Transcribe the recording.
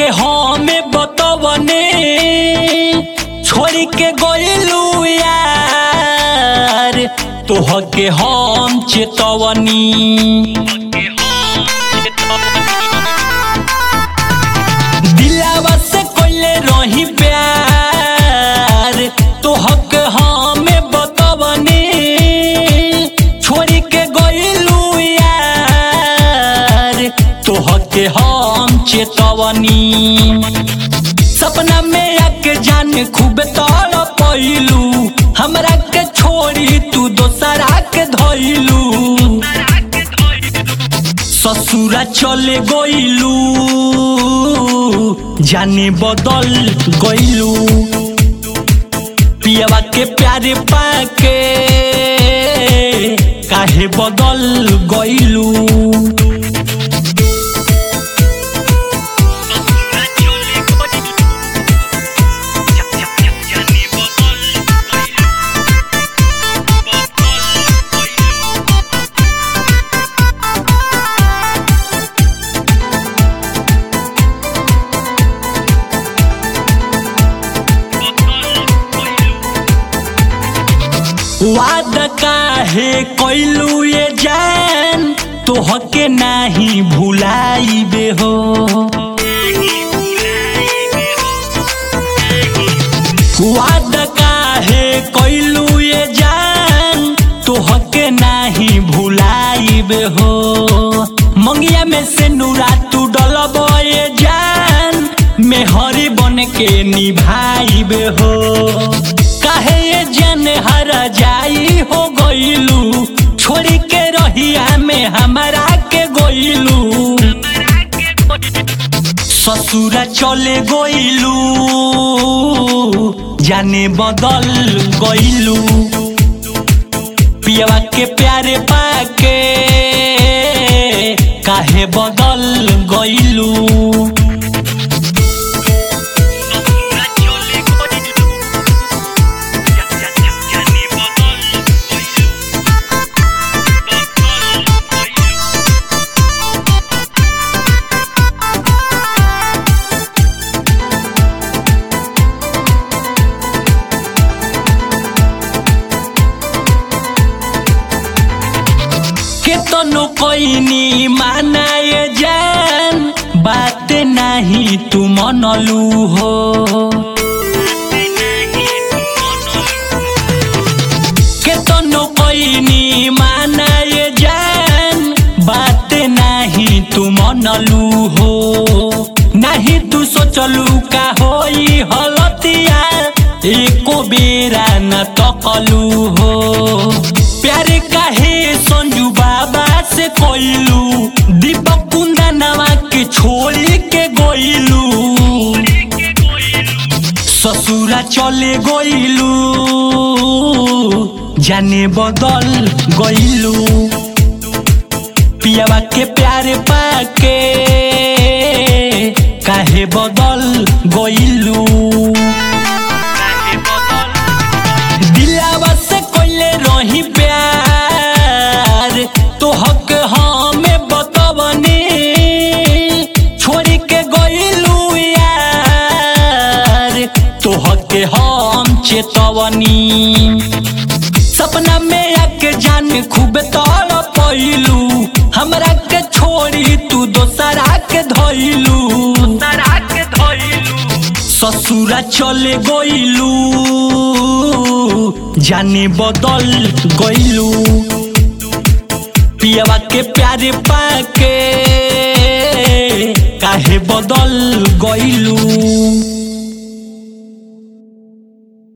के हमें बतवने छोड़ के गइलू यार तोह के हम चेतवनी दिलावा से कोइले रही प्यार तोहक हमें बतवनी छोड़ के गइलू यार तोहके हम चेतवनी सपना में आके जान खूब तड़ पैलू हमरा के छोड़ी तू दोसरा के धैलू ससुरा चले गइलू जाने बदल गइलू पियवा के प्यारे पाके काहे बदल गइलू वादा काहे कैलू ये जान तोहके नाही भुलाइबे हो वादा काहे कैलू ये जान तोहके नाही भुलाइबे हो मंगिया में से नूरा तू डलब ये जान मेहरी बन के निभाइबे हो काहे ये जन हर जाई हो गइलू छोड़ी के रहिया में हमारा के गइलू ससुरा चले गइलू जाने बदल गइलू पियवा के प्यारे पाके काहे बदल गइलू केतनो कोइनी मानाए जान बात नाही तू मनलू हो केतनो कोइनी मानाए जान बात नाही तू मनलू हो नाही तू सोचलू का होई हलतिया एको बेरा न तकलू हो प्यार काहे संजू बाबा से कोइलू दीपक कुंदनवा के छोड़ी के गोइलू ससुरा चले गइलू जाने बदल गइलू पियावा के प्यारे पाके काहे बदल गइलू दिलावा से कोइले रही प्यार तोहक हमें बतवनी छोड़ के गइलू यार तोहके हम चेतवनी सपना में आके जान खूब तड़ पैलू हमरा के छोड़ी तू दोसरा के धैलू ससुरा चले गइलू जाने बदल गइलू पियवा के प्यारे पाके काहे बदल गइलू